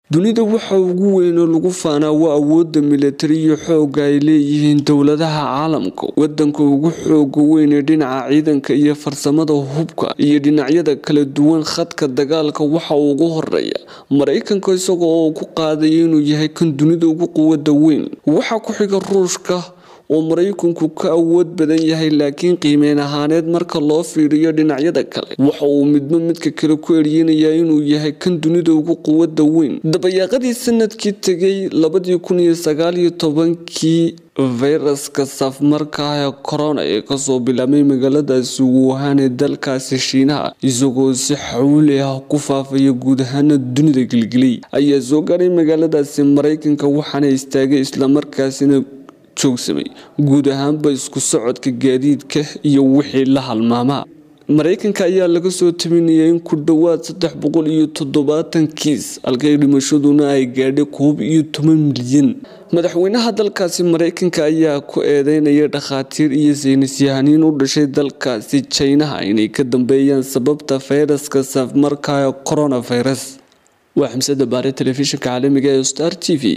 dunida waxa ugu weyn oo lagu faanaa waa awoodda militari iyo xoogga ay leeyihiin dowladaha caalamka wadanka ugu xooga weyn ee dhinaca ciidanka iyo farsamada hubka iyo dhinacyada kala duwan khadka dagaalka waxa ugu horeeya maraykanka isaga oo ku qaadaya inuu yahay kan dunida ugu quwada weyn waxaa ku xiga ruushka oo maraykanku ka awood badan yahay laakiin qiimeyn ahaaneed marka loo fiiriyo dhinacyada kale waxa uu midba midka kale ku eriyanayaa inuu yahay kan dunida ugu quwada weyn dabayaaqadii sanadkii tegay labadii kun iyo sagaaliyo tobankii fayraska safmarka ee corona ee kasoo bilaabmay magaaladaasi wuhan ee dalkaasi shiinaha isagoo si xawli ah ku faafaya guud ahaana dunida gelgelay ayaa soo gaaray magaaladaasi maraykanka waxaana istaagay islamarkaasina joogsamay guud ahaanba isku socodka gaadiidka iyo wixii la halmaamaa maraykanka ayaa laga soo tabinaya in ku dhowaad saddex boqol iyo toddobaatan kiis halkay dhimashaduna ay gaadhay koob iyo toban milyan madaxweynaha dalkaasi maraykanka ayaa ku eedeynaya dhakhaatiir iyo saynisyahaniin u dhashay dalkaasi jinaha inay ka dambeeyaan sababta fayraska safmarka ee coronavirus waa xamsada baare telefishinka caalamiga ee star t v